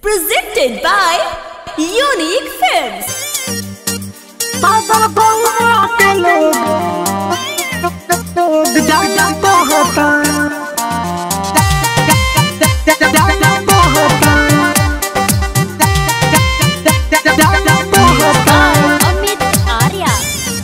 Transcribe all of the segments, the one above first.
Presented by Unique Films. पागल बउआ के लोग जाना कहता जाना कहता जाना कहता Amit Arya.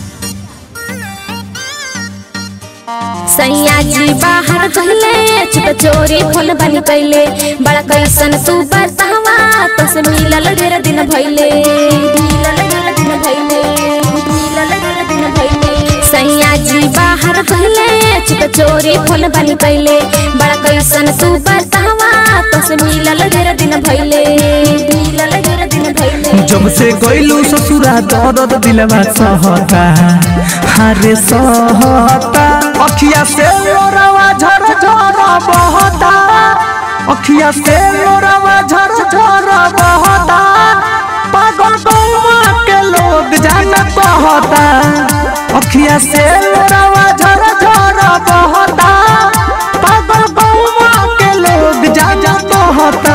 सैया जी बाहर कहले चुप चोरी फोन बनी कैले बड़ा कैसन तू बतावा तो से मिलल ढेर दिन भइले मिलल ढेर दिन भइले मिलल ढेर दिन भइले सैया जी बाहर कहले चुप चोरी फोन बनी कैले बड़ा कैसन तू बतावा तो से मिलल ढेर दिन भइले मिलल ढेर दिन भइले जब से गइलू ससुरा दर्द दिलवा सहता हारे सहता अखिया से लोरावा झर झर बहता अखिया से लोरावा झर झर बहता पागल बउआ के लोग जाना कहता अखिया से लोरावा झर झर बहता पागल बउआ के लोग जाना कहता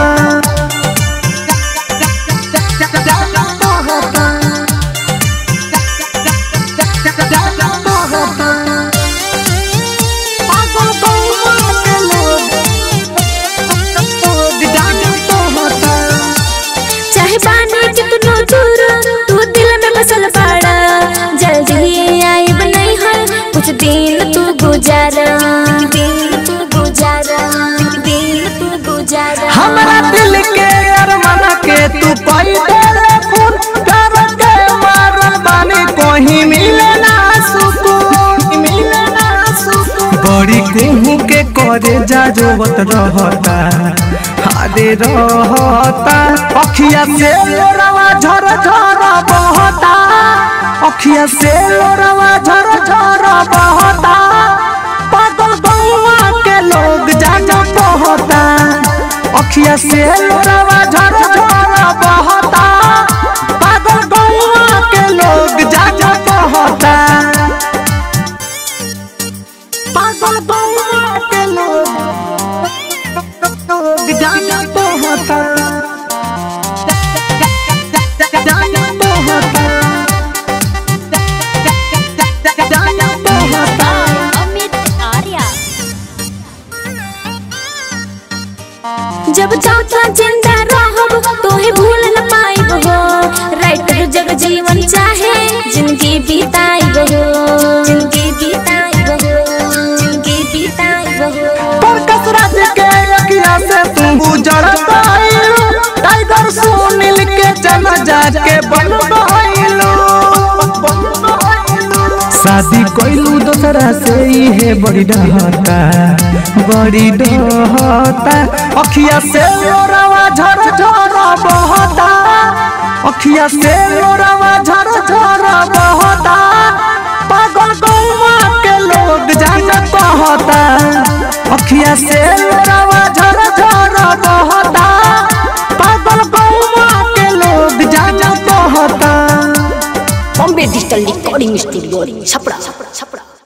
चाहे बानी कितनो दूर तू दिल में बसल पड़ा जल्दी आइब नहीं है कुछ दिन तू गुजारा दिन तू गुजारा दिन तू गुजारा हमारा दिल के अरमान के तू कोई तेरे खून कर के मारल बानी कहीं मिले ना सुकून मिले ना सुकून बड़ी कुहू के करे जा जोवत रहता हारे रहता अखिया से लोरावा झर झर बहता अखिया से लोरावा झर झर बहता पागल बउआ के लोग जाना कहता अखिया से लोरावा झर झर बहता पागल बउआ के लोग जाना कहता पागल बउआ के लोग जाना कहता जाना कहता जाना कहता Amit Arya. जब चाचा जिंदा रहब तोहे भूल न पाइब हो राइटर जग जीवन चाहे जिंदगी बिताइब हो जिंदगी बिताइब हो जिंदगी बिताइब हो पर कसरत के अखिया से तू गुजर पाइलो टाइगर सुनील के जन जाके बन पाइलो शादी कोइलू दोसरा से ही है बड़ी डहता बड़ी डहता अखिया से लोरावा झर झर बहता अखिया से लोरावा झर झर बहता पागल गौवा के लोग जाना कहता अखिया से लोरावा झर झर बहता पागल गौवा के लोग जाना कहता Bombay Digital Recording Studio. Chapra. Chapra. Chapra.